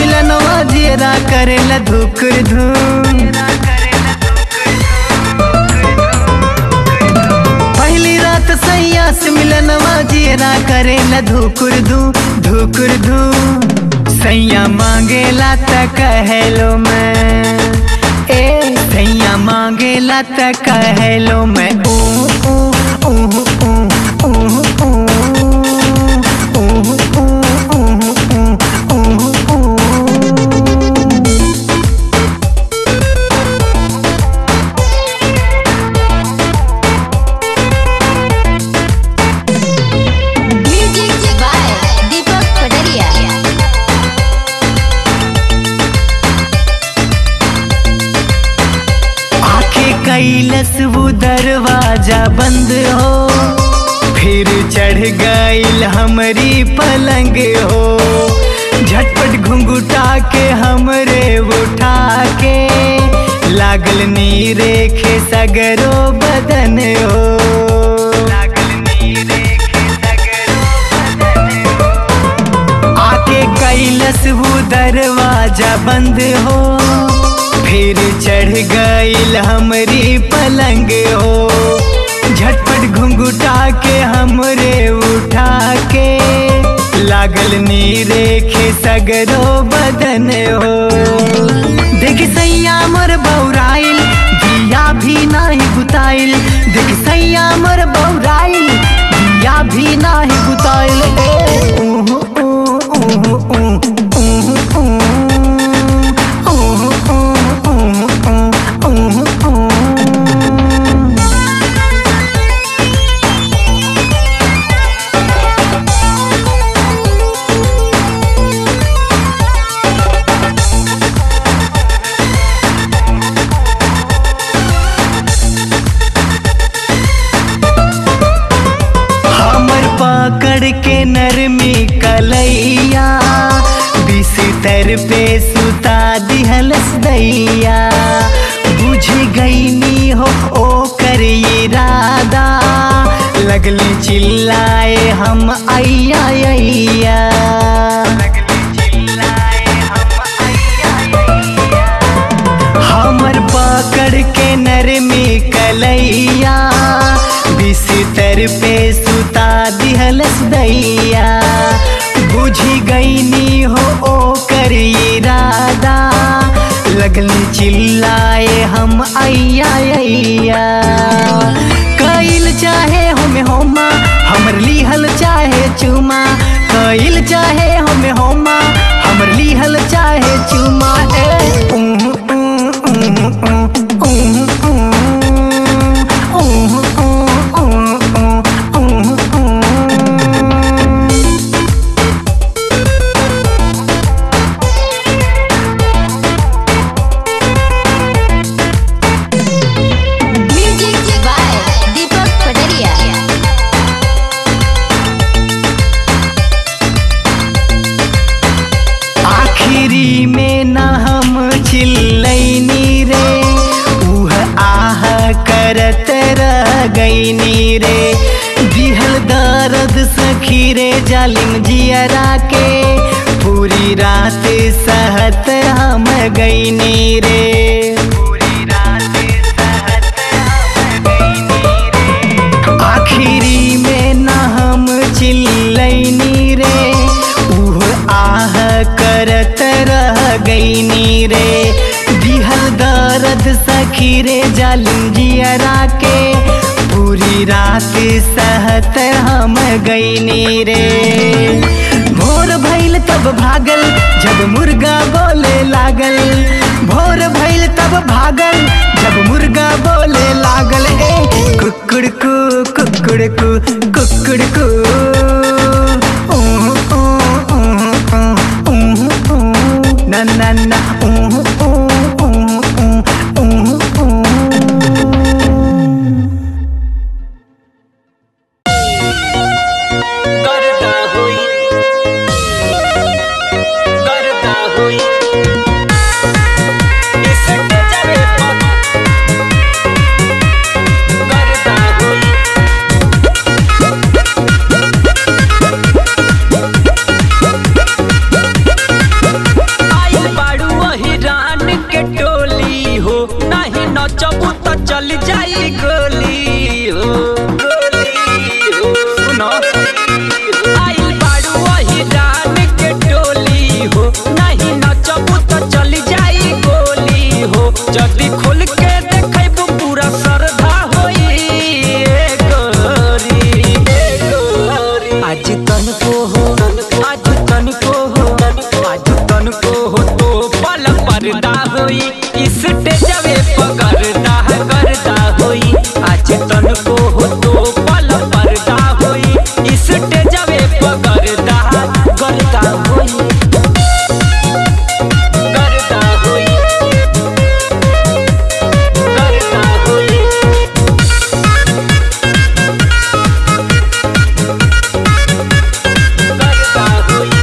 मिलनवा जियरा करेला धुकुर धूम पहली रात सैया से मिलनवा जियरा करेला धुकुर धू धुकुर धू सैया मांगेला त कहलो मैं ए सैया मांगेला त कहलो मैं ऊ ऊ ऊ ऊ ऊ ऊ ऊ ऊ ऊ ऊ म्यूजिक बाय दीपक पटरिया आखे कैलस वो दरवाजा बंद हो फिर चढ़ गईल हमरी पलंग हो झटपट घुंघुटा के हमरे उठा के लागल नी रेखे सगरो बदन हो लागल नी रेखे सगरो बदन हो आके कैलस वो दरवाजा बंद हो फिर चढ़ गईल हमरी पलंग हो झटपट घुंघुटा के हमरे उठा के लागल नी रेखे सगरो बदन हो देख सैया मोर बौराइल दिया भी नाही बुताइल देख सैया मोर बौराइल दिया भी नाही बुताइल ए ऊहु, ऊ, ऊहु, ऊ, ऊहु, ऊ, ऊहु, ऊ, ऊहु, ऊ, ऊहु, ऊ। हमर पकड़ के नरमी कलैया बिस्तर पे सुता दिहलस दैया बुझ गईनी हो ओ कर इरादा लगली चिल्लाए हम अय्या अय्या हमर पकड़ के नरमी कलैया बिस्तर पे सुता दिहलस दैया बुझी गईनी हो ओ कर इरादा लगली चिल्लाए हम अय्या अय्या कइल चाहे हमें होमा हमर लिहल चाहे चुमा कइल चाहे हमें होमा हमर लिहल चाहे चुमा ए ऊहु, ऊ, ऊहु, ऊ, ऊहु, ऊ, ऊहु, ऊ, ऊहु, ऊ, ऊहु, ऊ। म्यूजिक बाय दीपक पटरिया आखिरी में न हम चिल्लैनी रे उह आह करत रह गईनी रे दिहल दर्द सखी रे जालिम जियरा के पूरी रात सहत हम गईनी रे पूरी रात सहत हम गईनी रे आखिरी में न हम चिल्लैनी रे उह आह करत रह गईनी रे दिहल दर्द सखी रे जालिम जियरा के पूरी रात सहत हम गईनी रे भोर भइल तब भागल जब मुर्गा बोले लागल भोर भइल तब भागल जब मुर्गा बोले लागल ए कुकुड़ कु कुकुड़ कु कुकुड़ कु ऊहु, ऊ, ऊहु, ऊ, ऊहु, ऊ, ना ना ना ऊहु, ऊ, ऊहु, ऊ, ऊहु, ऊ। करता हुई करता हुई इसके जरे पर करता हुई होई स्टेजवे पकड़दा करदा होई आज तनको हो तो पल पर्दा होई स्टेजवे पकड़दा करदा होई करदा होई करदा होई करदा होई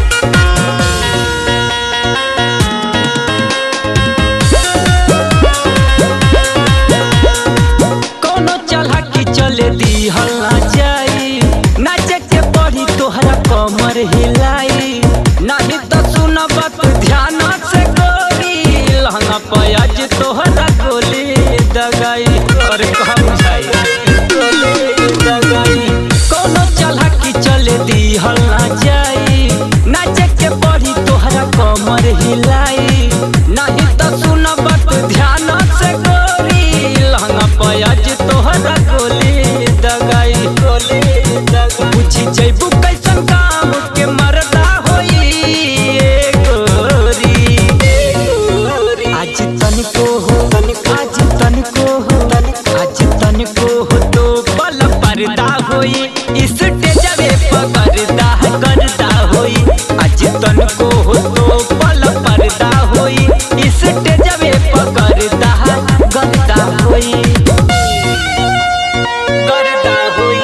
कोनो चला की चले दी हल्ला जाई नाचे के पड़ी तोहरा कमर हिलाई नहीं तो सुन बात ध्यान से गोरी लहंगा पयाज तोहरा गोली दगाई और कहा बुझाई गोली दगाई कोनो चला की चले दी हल्ला जाई नाचे के पड़ी तोहरा कमर हिलाई नहीं तो सुन बात ध्यान से गोरी लहंगा पयाज तोहरा गोली दगाई गोली दगाई पूछी जैबू कैसन काम के मरदा होई ए गोरी आज तनिको हो आज तनिको हो आज तनिको हो तो बल पर्दा होई स्टेजवे पकड़दा करदा होई आज तनिको हो तो बल पर्दा होई स्टेजवे पकड़दा करदा होई करदा होई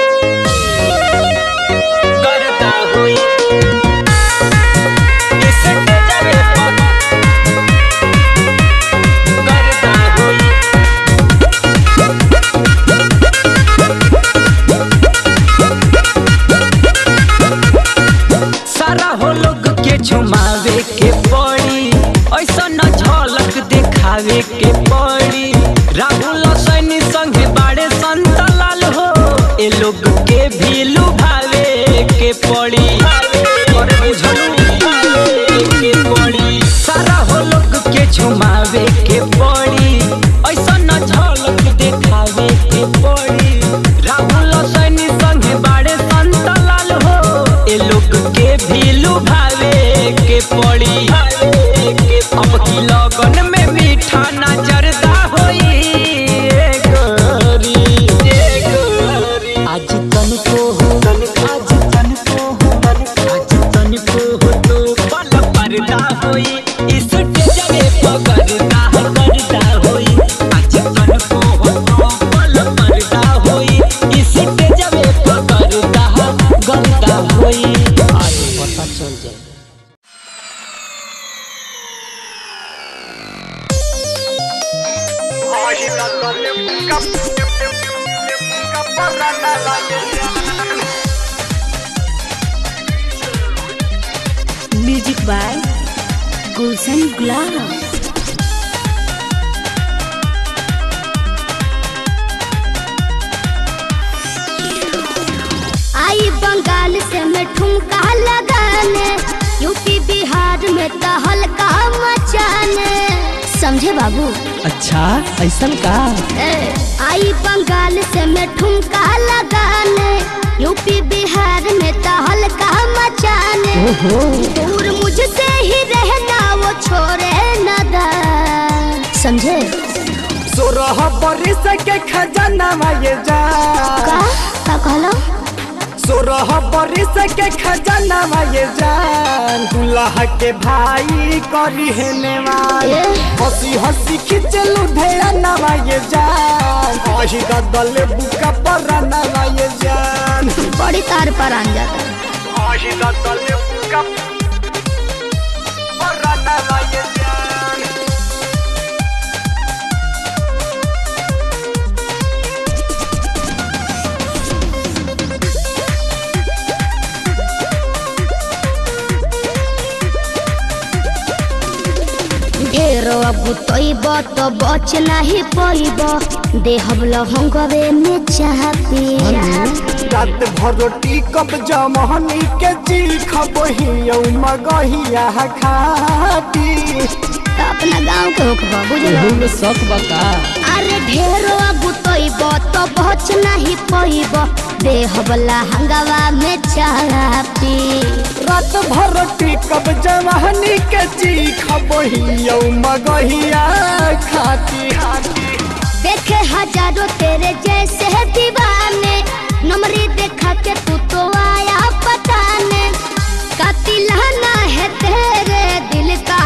करदा होई स्टेजवे पकड़दा होई सारा हो लोग के झुमावे के पड़ी ऐसा न झलक दिखावे के पड़ी राहुल सैनी संगे बाड़े संत लाल हो ए लोग के भी लुभावे के पड़ी और बुझलू के पड़ी सारा हो लोग के झुमावे के पड़ी ऐसा न झलक दिखावे के पड़ी राहुल सैनी संगे बाड़े संत लाल हो ए लोग के भी लुभावे के पड़ी अब की लगन में मीठा नजरदा होई ए गोरी ए गोरी आज तनिको हो आज तनिको हो आज तनिको हो तो पल पर्दा होई इस जगह पकड़दा करदा होई आज तनिको हो तो पल पर्दा होई इस जगह पकड़दा करदा होई आज पता चल जाए म्यूजिक बाय गुलशन गुलाब आई बंगाल से मैं ठुमका लगाने यूपी बिहार में तो हल्का मचाने समझे बाबू अच्छा ऐसा का ए, आई बंगाल से मैं ठुमका लगाने यूपी बिहार में तो हल्का मचाने दूर मुझसे ही रहना वो छोड़े न दा समझे सोरह बरिस के खजाना ये जा का का कहलो सोरह बरिस के खजाना ये जान दुल्हा के भाई करी है नेवान ए? हंसी हंसी खिंचलू ढेरा नवा ये जान अही दल बुका पर नवा ये जान बड़ी तार पर आन जाता अही दल बुका पर नवा ये जान ढेरो अब तोइब तो बच नहीं पइब देहब लहंगवे में चाह पी रात भर रोटी कब जमहनी के जी खबही मगहिया खाती अपना गांव के होख बुझलो शौक बका अरे ढेरो गुतैब तो बच नहीं पैब देहबला हंगावा में चापी रात भर टिकब जवानी के चीखब हियौ मगहिया खाती देखे हजारों तेरे जैसे दीवाने नमरी देखा के तू तो आया पटाने कतिलाना है तेरे दिल का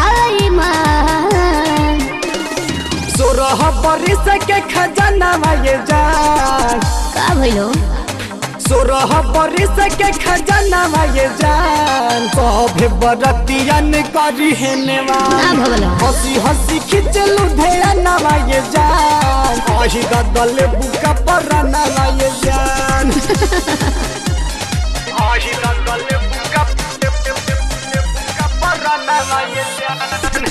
ईमान सोरह बरिस के खजाना ये जान का भइलो सोरह बरिस के खजाना ये जान सभे बरतियन करी हेने ना भगलो हंसी हंसी खिंचलू ढेरा ये जान अही गदल बुका पर ये जान अही गदल बुका बुका पर ये जान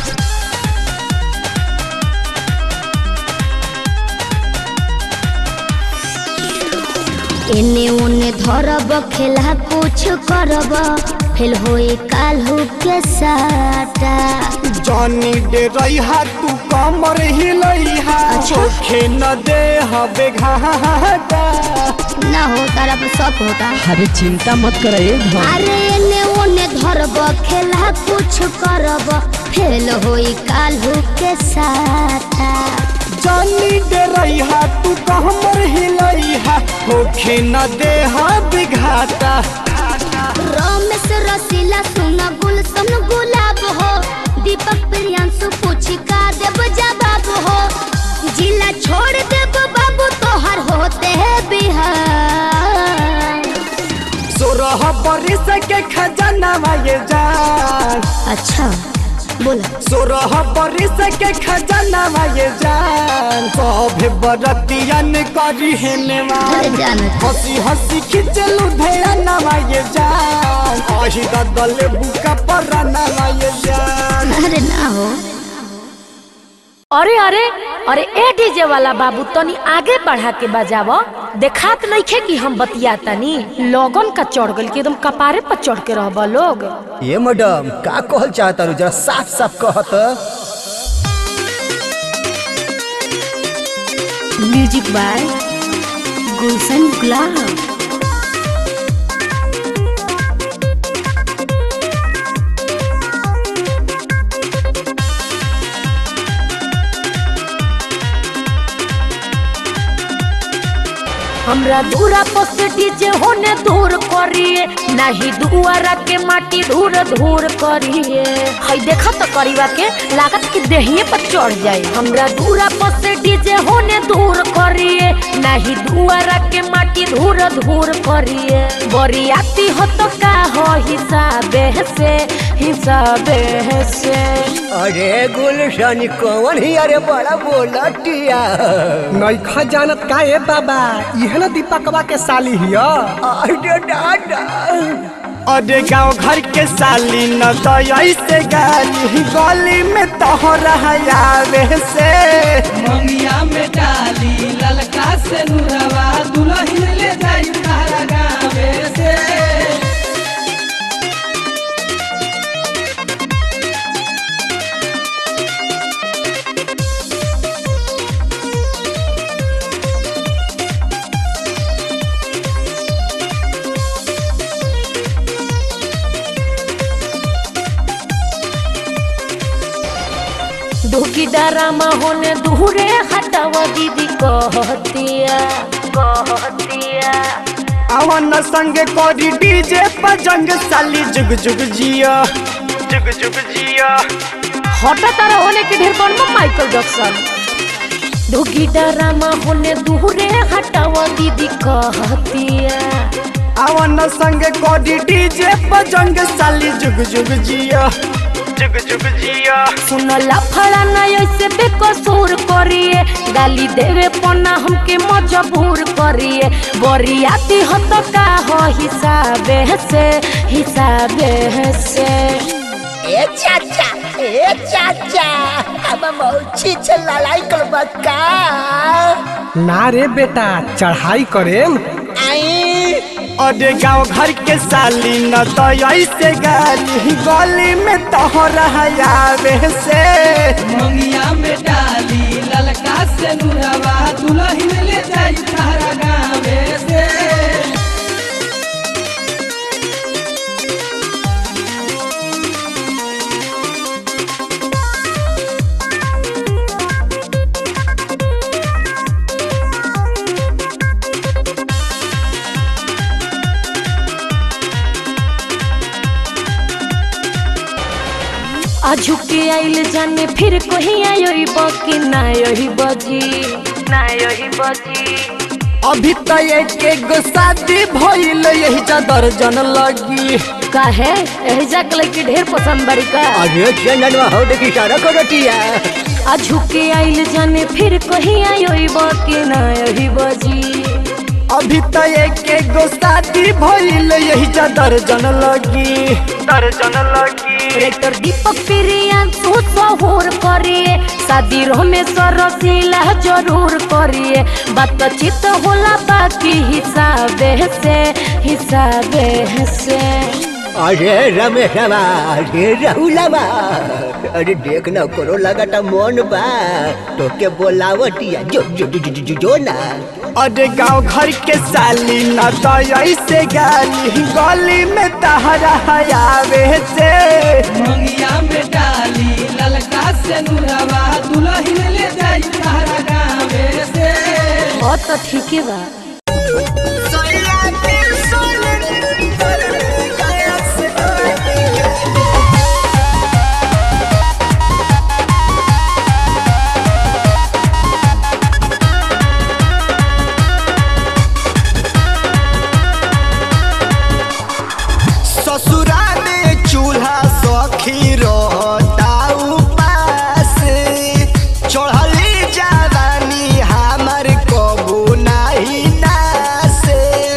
एने ओने धरब खेला कुछ करब फेल होई काल्हू के साटा जानी दे रहा तू कमर हिलैहा अच्छा। चोखे न दे हबे घाटा ना हो तारा पर शक होता अरे चिंता मत करे अरे एने ओने धरब खेला कुछ करब फेल होई काल्हू के साटा जानी दे रहा तू कमर हिलैहा चोखे न दे हबे घाटा रमेश रसीला सुना गुलशन गुलाब हो दीपक प्रियांशु पूछी का देव जवाब हो जिला छोड़ देव बाबू तोहर होते है बिहार सोरह बरिस के खजाना ये जान अच्छा बोला सोरह बरिस के खजाना ये जान सभे बरतियन करी हेने अरे जानत हंसी हंसी खिंचलू ढेरा ये जान अही गदल बुका पर ये जान अरे ना हो अरे अरे अरे ए डीजे वाला बाबू तनी आगे बढ़ा के बजाव देखात नइखे कि हम बतिया तनी लगन का चढ़ गल कि एकदम कपारे पर चढ़ के रहबा लोग ये मैडम का कहल चाहता रू जरा साफ साफ कहत म्यूजिक बाय गुलशन गुलाब हमरा दूरा पर डीजे होने दूर करिए नहीं दुआरा के माटी धूर धूर करिए हई देखा तो करीबा के लागत कि देहिए पर चढ़ जाए हमरा दूरा पर से डीजे होने दूर करिए नहीं दुआरा के माटी धूर धूर करिए बरियाती हो तो का हो हिसाबे से हिसाबे से अरे गुलशन कौन ही अरे बड़ा बोलटिया नैखा जानत का ए बाबा इहे न दीपकवा के साली हिया अरे दादा अरे गाँव घर के साली न तो ऐसे गाली गली में तोहरा आवे से मंगिया में डाली ललका से नुरवा दुल्हन ले जाई तारा गावे से दुखी डरामा होने दूरे हटावा दीदी कहतिया कहतिया अवन संगे कोरी डीजे पर जंग साली जुग जुग जिया जुग जुग जिया हटा तारा होने के ढेर बनबो माइकल जैक्सन दुखी डरामा होने दूरे हटावा दीदी कहतिया अवन संगे कोरी डीजे पर जंग साली जुग जुग जिया जुग जुग जिया सुन लफड़ा ना ऐसे बेकसूर करिए गाली देवे पना हमके मजबूर करिए बरियाती हो तो का हो हिसाबे से हिसाबे से ए चाचा ए चाचा अब मौची से लड़ाई करबा का ना रे बेटा चढ़ाई करेम आई अरे गाँव घर के साली न तो ऐसे गाली गली में तोहरा आवे से मंगिया में डाली ललका ललका से नुरवा दुल्हन ले जाई तारा गावे से आजू के आइल जाने फिर कहीं आयो बकी ना यही बजी ना यही बजी अभी तो एक गो शादी भइल यही चादर जन लगी काहे एहिजा के लड़की ढेर पसंद बड़ी का अरे चंदनवा हो देखी सारा करटिया आजू के आइल जाने फिर कहीं आयो बकी ना यही बजी अभी तो एक गो शादी भइल यही चादर जन लगी दर्जन लगी डायरेक्टर दीपक प्रिया तू सहूर करिए शादी रमेश्वर रसीला जरूर करिए बातचीत होला बाकी हिसाबे से हिसाबे से अरे रमेशवा अरे राहुलवा अरे देख ना करो लगाता मन बा तो के बोलावटिया जो जो जो जो, जो, जो ना अरे गांव घर के साली ना तो ऐसे गाली गली में तहरा आवे से मंगिया में डाली ललका से नुरवा दुल्हन ले जाई तारा गावे से और तो ठीक है बा ससुरा में चूल्हा सखी रोता उपास चढ़ली जवानी हमर कबू नहीं नासे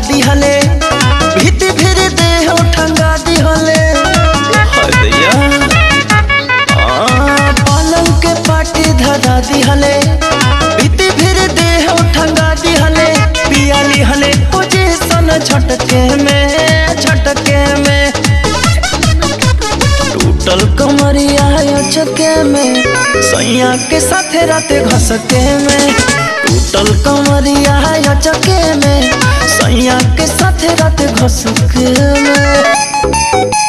दिहले भीति फिर देह ठंगा दिहले हदैया आ, पलंग के पाटी धरा दिहले भीति फिर देह ठंगा दिहले पिया लिहले पोजीशन झटके में झटके में टूटल कमरिया चके में सैया के साथे राते घसके में टूटल कमरिया चके में सैया के साथे राते घसके में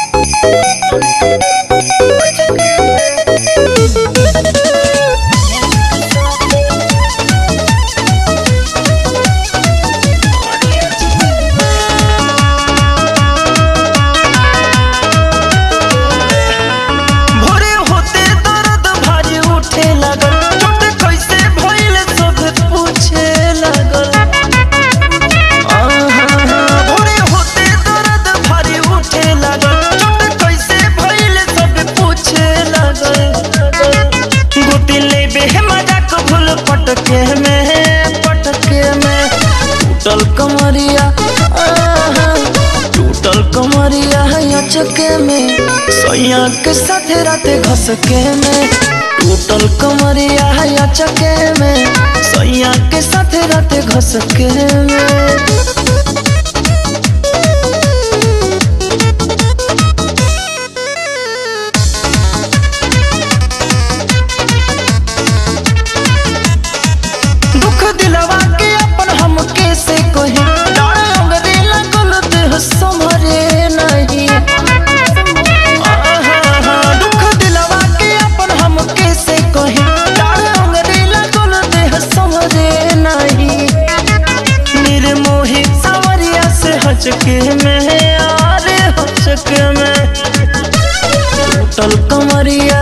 भोरे होते दर्द भारी उठे लगल चोट कैसे भइल सब पूछे लगल आहा, भोरे होते दर्द भारी उठे लगल चोट कैसे भइल सब पूछे लगल गोती लेबे मजाक भूल पटके में पटके में टूटल कमरिया आहा, टूटल कमरिया है चके में सैया के साथे राते घसके में टूटल कमरिया है चके में सैया के साथे राते घसके में दुख दिलवा के अपन हम कैसे कहे डाढ़ अंगरे लगल देह संभरे नहीं आहा, दुख दिलवा के अपन हम कैसे कहे डाढ़ अंगरे लगल देह संभरे नहीं निर्मोही सावरिया से हचके में आरे हचके में टूटल कमरिया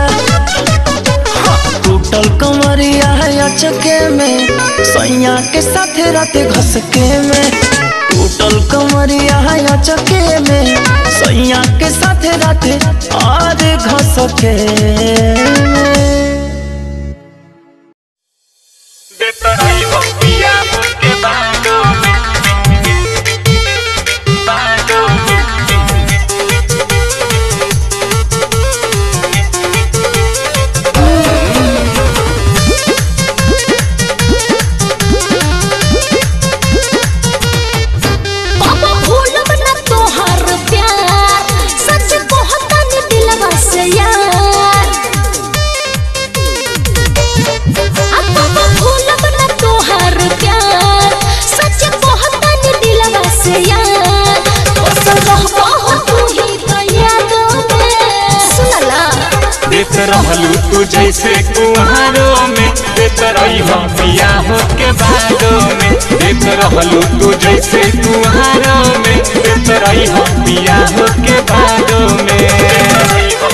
टूटल कमरिया है अचके में सैया के साथे राते घसके में टूटल कमरिया है अचके में सैया के साथे राते आज घसके में बाबा भूलब न तोहर प्यार सच कहता नि दिलवा से यार आ बाबा भूलब न तोहर प्यार सच कहता नि दिलवा से यार तो सब हो तू ही तो याद में सुनला देत रहलू तू जैसे कुहारों में देत रही हम बियाह के बादों में देत रहलू तू जैसे कुहारों में देत रही हम बियाह के बादों में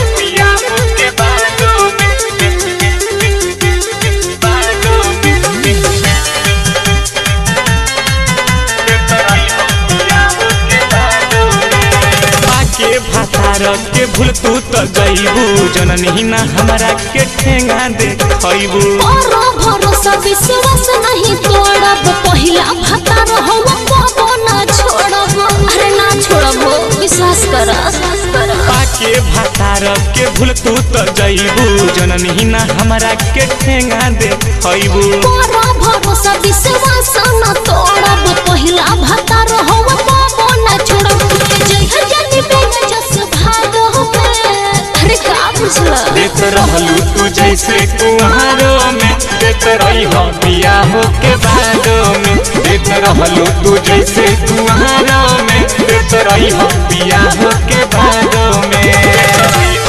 के भातार के भूल तू तो गईबू जननी ना हमरा के ठेंगा देखैबू और भरोसा विश्वास नहीं तोड़ब पहिला भतार हम कबो ना छोड़ब अरे ना छोड़ब विश्वास कर पाके भातार के भूल तू तो गईबू जननी ना हमरा के ठेंगा देखैबू और भरोसा विश्वास न तोड़ब पहिला भतार हम कबो ना छोड़ब जय जनी बेग जस भागो अरे का बुझला देत रहलू तू जैसे कुहारों में देत रही हम बियाह के बादों में देत रहलू तू जैसे कुहारों में देत रही हम बियाह के बादों में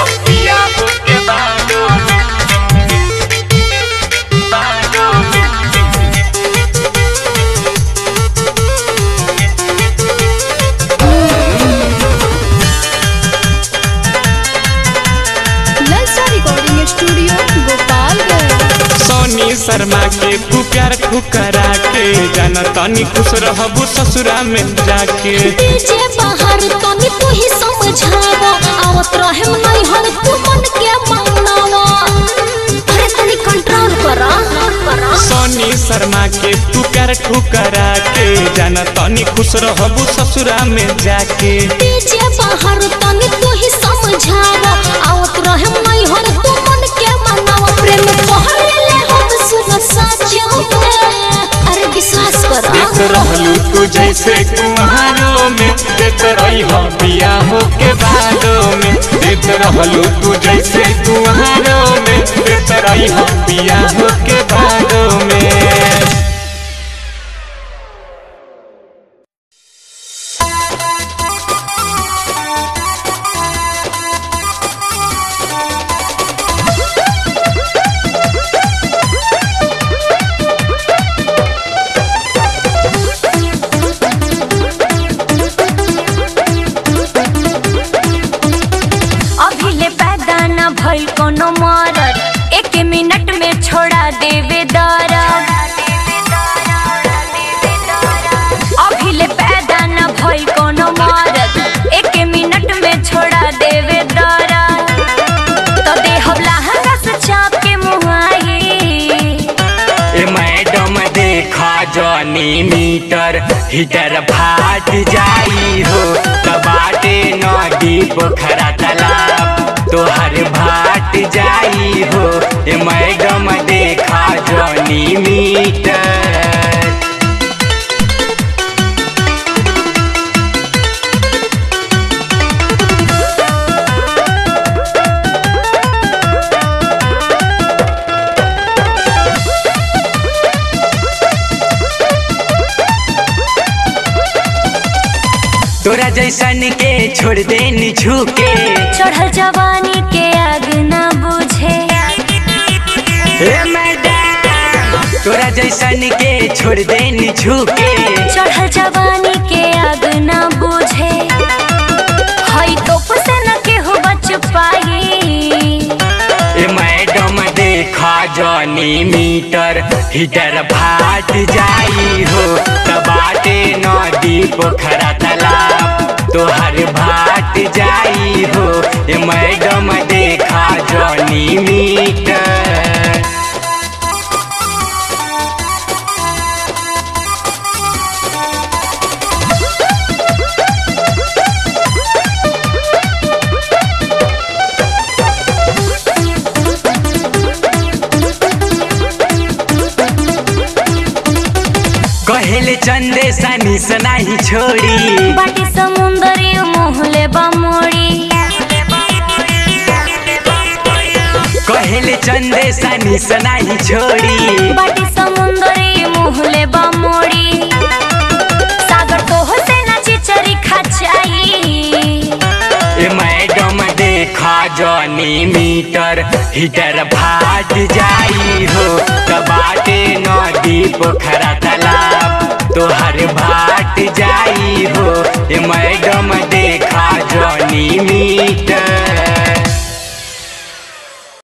ललचा रिकॉर्डिंग स्टूडियो गोपालगंज सोनी शर्मा के तू प्यार ठुकरा के जाना तनी खुश रहबू ससुरा में जाके डीजे बाहर तनी तू ही समझावा आवत रहे नहीं हर तू मन के मांगनावा अरे तनी कंट्रोल करा सोनी जनी शर्मा के तू प्यार ठुकरा के जाना तनी खुश रहबू ससुरा में जाके डीजे बाहर तनी तू ही समझावा आवत रहे नहीं हर तू मन के मनावा प्रेम पहले ले हम सुन सच में अरे विश्वास कर देख रहलू तू जैसे कुहारों में देख रही हो पिया हो के बालों में देख रहलू तू जैसे कुहारों में देख रही हो पिया हो के बालों में अभी ले पैदा न भइल कोनो मरद एक मिनट में छोड़ा देवे दरद अभी ले पैदा न भइल कोनो मरद एक मिनट में छोड़ा देवे दरद तो देहब लहंगा से चाप के मुहाई ए मैडम देखा जनी मीटर हीटर फाट जाई हो कबाटे नदी पोखरा तालाब तोहर भाट जाई हो ए मैडम देखा जनी मीटर तोरा जैसन के छोड़ देनी झुके चढ़ल जवानी के आग न बुझे ए मैडम तोरा जैसन के छोड़ देनी झुके चढ़ल जवानी के आग न बुझे हई तोप से न केहू बच पाई ए मैडम देखा जनी मीटर हीटर फाट जाई हो कबाटे नदी पोखरा तालाब तोहर भाट जाई हो ए मैडम देखा जनी मीटर कहेले चंदे सनी सनाही छोड़ी बाटी समुंदरी मोहले बमोड़ी कहेले चंदे सनी सनाही छोड़ी बाटी समुंदरी मोहले बमोड़ी सागर तो से न चिचरी खचाई ए मैडम देखा जनी मीटर हीटर फाट जाई हो कबाटे नदी पोखरा तालाब तोहर भा